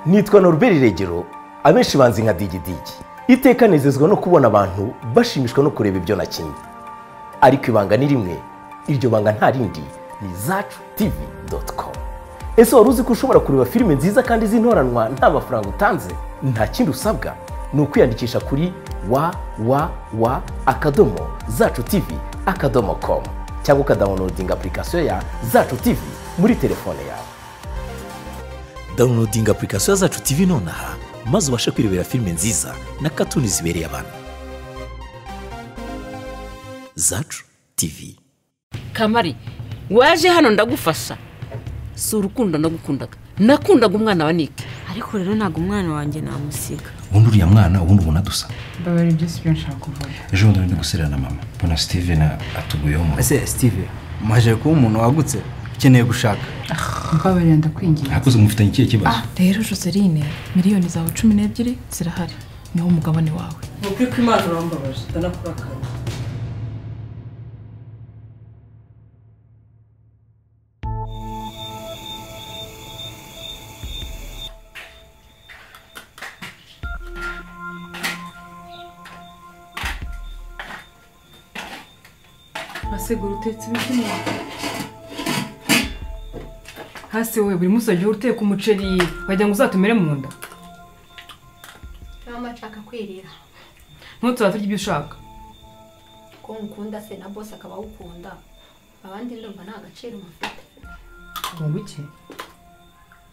nitwa noruberi regero abenshi banzi nka digidigi iteka nezezwa no kubona abantu bashimishwa no kureba ibyo nakinnye ariko ibanga ni rimwe iryo banga nta rindi ni zacu tivi doti komu ese wari uzi ko ushobora kureba filime nziza kandi z'intoranwa nta mafaranga utanze nta kindi usabwa ni ukwiyandikisha kuri wa wa wa akadomo zacu tivi akadomo komu cyangwa ukadawunodinga apurikasiyo ya zacu tivi muri telefone yawe dawunodinga apurikasiyo zacu tivi nonaha maze ubashe kwirebera filime nziza na katuni zibereye abantu zacu tivi kamari waje hano ndagufasha si urukundo nagukundaga nakundaga umwana wa nike ariko rero ntabwo umwana wanjye namusiga ubundi uriya mwana ubundi ubona dusa mbabarira ibyo si byo nshaka kuvuga ejo bundi ndi gusirana na mama mbona steven atuguyeho mu rugo ese sitive maje kuba umuntu wagutse ukeneye gushaka mbabarira ndakwinginze ntakoze mufitanye ikihe kibazo rero joseline miliyoni zawe cumi n'ebyiri zirahari niwo mugabane wawe mu by'ukuri imana urambabaje ndanakurakara basegura utetse ibiti hasi wowe buri munsi wagiye uteka umuceri wagira ngo uzatumere mu nda mama nshaka kwirira ntutuzaba turya ibyo ushaka ko nkukunda se na bose akaba awukunda abandi ndumva nta gaciro mufite ngo iki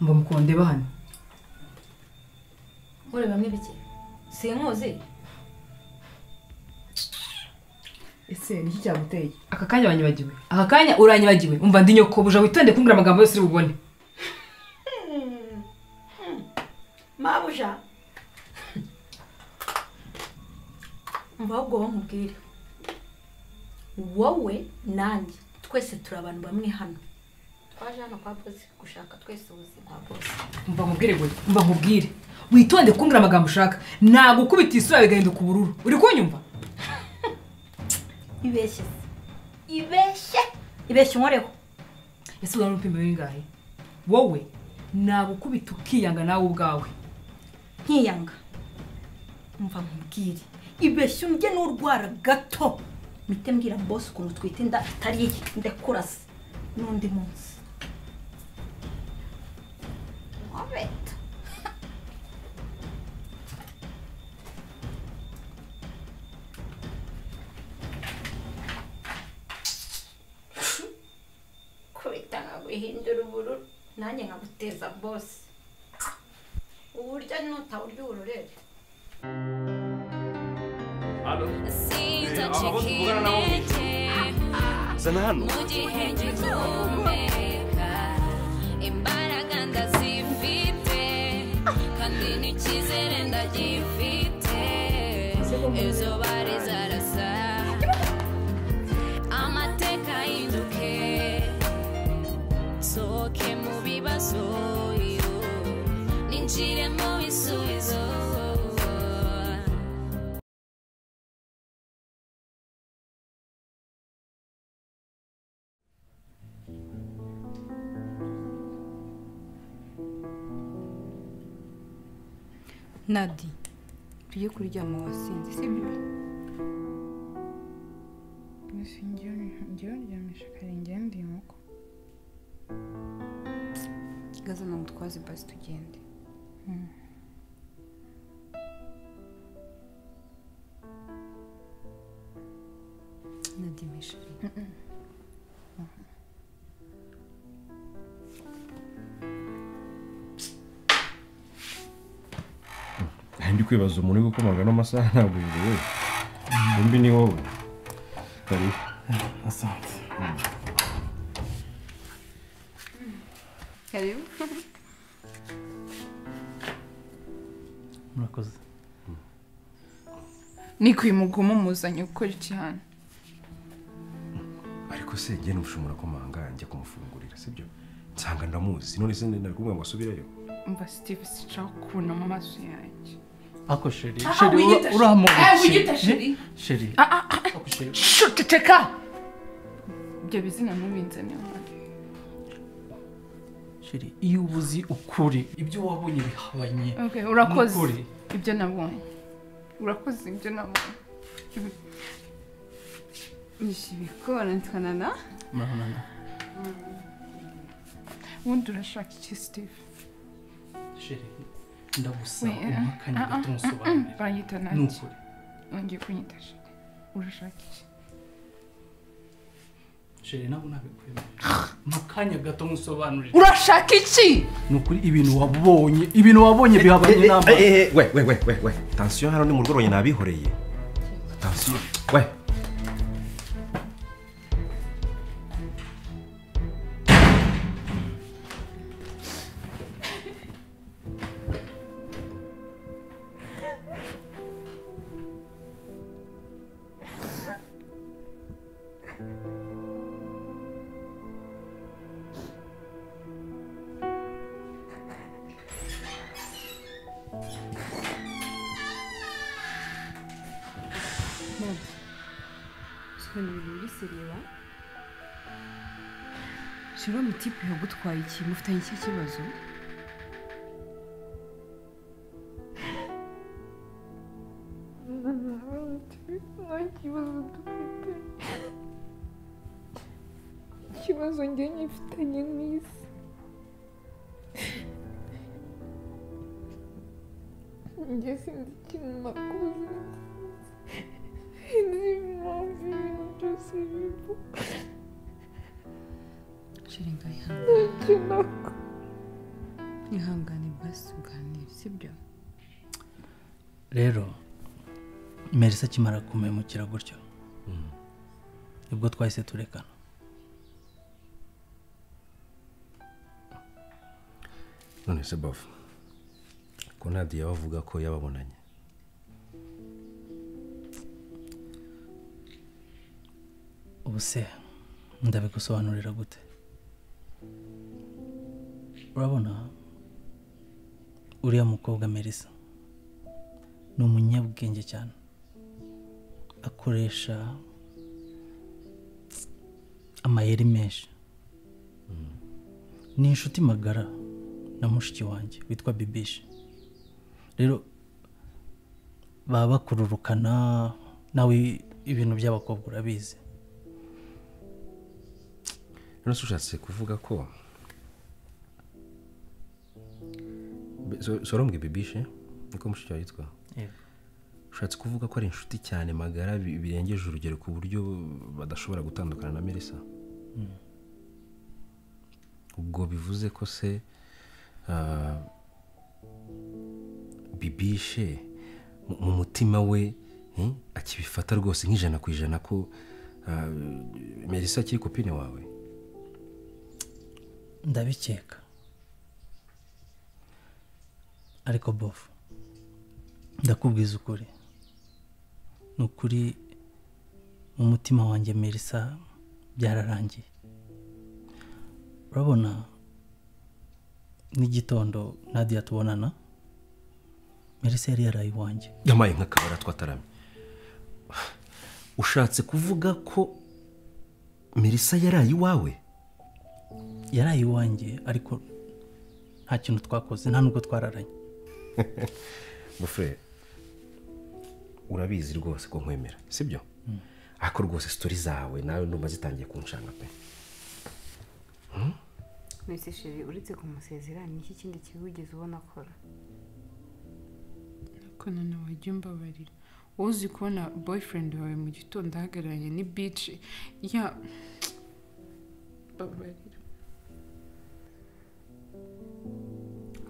mba mukonde hano muri bamwe bike sinkuzi ese niki cyaguteye aka kanya wanyibagiwe aka kanya uranyibagiwe umva ndi nyokobuja witonde kumbwira amagambo yose uri bubone mabuja mva ahubwo wowe nkubwire wowe nanjye twese turi abantu bamwe hano twaje hano kwa bose gushaka twese ubuzima bose mva nkubwire gwe mva nkubwire witonde kumbwira amagambo ushaka nagukubita isura bigahinduka ubururu uri kunyumva ibeshye se ibeshye ibeshye unkoreho ese ubona n'umupima w'ingahe wowe nagukubita ukiyanga nawe ubwawe nkiyanga mva nkubwire ibeshye umbye n'urwara gato mite mbwira bose ukuntu twita inda itari iye ndakurase n'undi munsi wabeta kubita nkaguhindura ubururu nanjye nkaguteza bose uburyo nutawurya ubururere zana hano imbaraga ndazifite kandi n'icyizere ndagifite izuba rizarasa amateka ahinduke nsohoke mu bibazo yo, ninjire mu bisubizo nadi tujye kuryama wasinze sibyo mbese ngiye uryamisha akarenge yandi nkoko gazana mutwazi basi tugende nadi mishari ndi kwibaza umuntu uri gukomanga ano masaha ntabwo yiwe bombi ni wowe karibu asante karibu murakoze niko uyu mugomo muzanye gukora iki hano ariko se njye n'ubushumura komanga njya kumufungurira sibyo nsanga ndamuzi none se nari kumubwira ngo asubireyo mva sitive sinshaka kubonamo amaso yanjye ako sheri Ah, ah, sheri wiyita sheri. uramuha Ah, wiyita sheri. sheri Ah, ah, ah. ako sheri shuceceka ibyo bizina ntubinzane hano sheri iyo ubuzi ukuri ibyo wabonye bihabanye Okay, urakoze n'ukuri. ibyo nabonye urakoze ibyo nabonye nishibikora ntwanana murabona ubundi urashaka iki steve sheri ndagusaba We- umpakanye ah, ah, gato ah, nsobanurire ah, banyita ni nanjye ukuri wongeye kunyita sheri urashaka iki sheri nabo nabikwemerera mpakanye gato nsobanurire urashaka iki ni ukuri ibintu wabonye ibintu wabonye bihabanye n'amaso we we we we we tansiyo hano ni mu rwego nabihoreye tansiyo we sobanura ibintu muri seriba shiro mutipe yagutwaye iki mufitanye iki kibazo nta kibazo dufite ikibazo njye nyifitanye n'isi njye sinzi ikintu nakoze sinzi impamvu ibintu byose bivuga shiri ngayihangane ntacyo nakoze ihangane basi uganire sibyo rero merisa akimara kumemukira gutyo nibwo twahise turekana none se bafu ko nta diya bavuga ko yababonanye ubu se ndabigusobanurira gute urabona uriya mukobwa merisa ni umunyabwenge cyane akoresha amayeri menshi ni inshuti magara na mushiki wanjye witwa bibishi rero baba bakururukana nawe ibintu by'abakobwa urabizi none se ushatse kuvuga ko Be- so- sorombwe bibishe niko mushiki wawe yitwa Yego. ushatse kuvuga ko ari inshuti cyane magara bi- birengeje urugero ku buryo badashobora gutandukana na merisa Mm. ubwo bivuze ko se ah, bibishe mu- mu mutima we eh, akibifata rwose nk'ijana ku ijana ko ah, merisa akiri kopine wawe ndabikeka ariko bofu ndakubwiza ukuri ni ukuri mu mutima wanjye merisa byararangiye urabona n'igitondo nadiya tubonana merisa yari yaraye iwanjye yamaye nk'akabara twataramye ushatse kuvuga ko merisa yaraye iwawe yaraye iwanjye ariko nta kintu twakoze nta nubwo twararanye bufure urabizi rwose ko nkwemera sibyo ariko rwose sitori zawe nawe ndumva zitangiye kunshanga pe mwese shiri uretse kumusezera ni iki kindi kiwigeze ubona akora kanana wajya umbabarira wowe uzi kubona boyfriend wawe mu gitondo ahagararanye ni bici ya mbabarira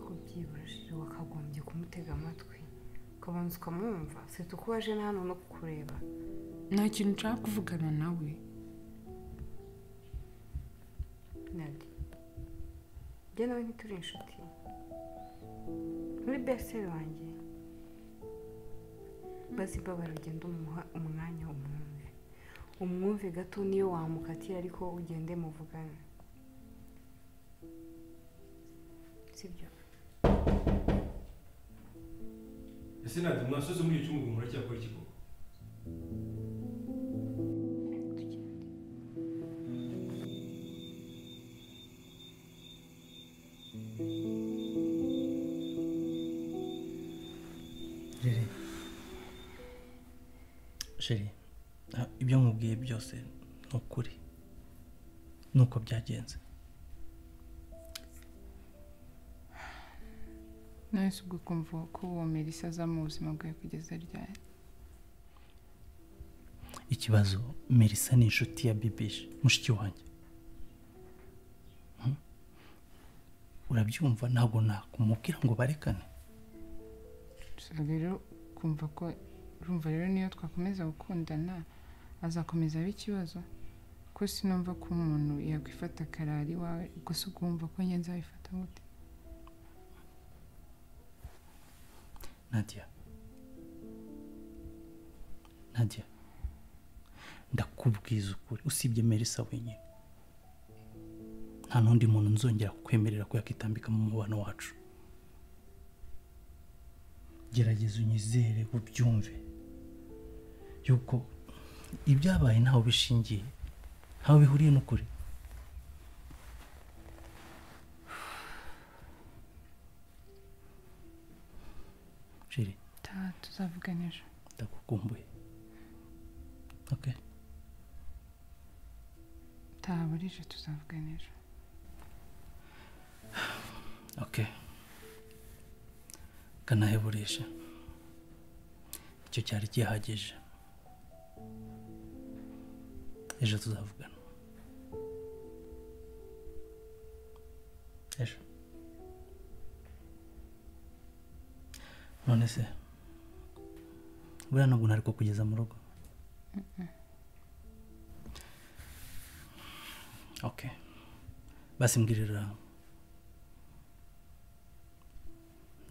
ko byibura shiri wakagombye kumutega amatwi ukabanza ukamwumva sita uko waje na hano no kukureba nta kintu nshaka kuvugana nawe nadi njye nawe ntituri inshuti muri beseri wanjye bazi mbabara ugenda umuha umwanya umwumve umwumve gato niyo wamukatira ariko ugende muvugane sibyo ese ntabwo mwasoze muri icyo cyumba muracyakora iki koko rero sheri ah, ibyo nkubwiye byose ni ukuri ni uko byagenze nawe si ubwo kumva ko uwo melisa aza mu buzima bwawe kugeza ryari ikibazo melisa ni inshuti ya bibishe mushiki wanjye Hmm? urabyumva ntabwo nakumubwira ngo barekane gusa rero kumva ko urumva rero niyo twakomeza gukundana azakomeza aba ikibazo ko sinumva ko umuntu yakwifata akarara iwawe gusa ukumva ko njye nzabifata gute nadia nadia ndakubwiza ukuri usibye merisa wenyine nta n'undi muntu nzongera kukwemerera ko yakitambika mu mubano wacu gerageza unyizere ubyumve yuko ibyabaye ntaho bishingiye ntaho bihuriye n'ukuri jeri taha tuzavugana ejo ndagukumbuye okay taha burije tuzavugana ejo ok kanaheburisha icyo cyari gihagije ejo tuzavugana ejo none se buriya ntabwo nari kukugeza mu rugo ok basi mbwirira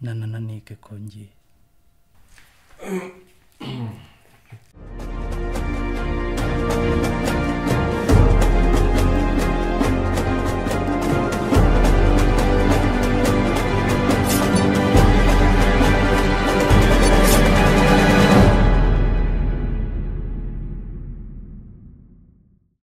nanananike ko ngiye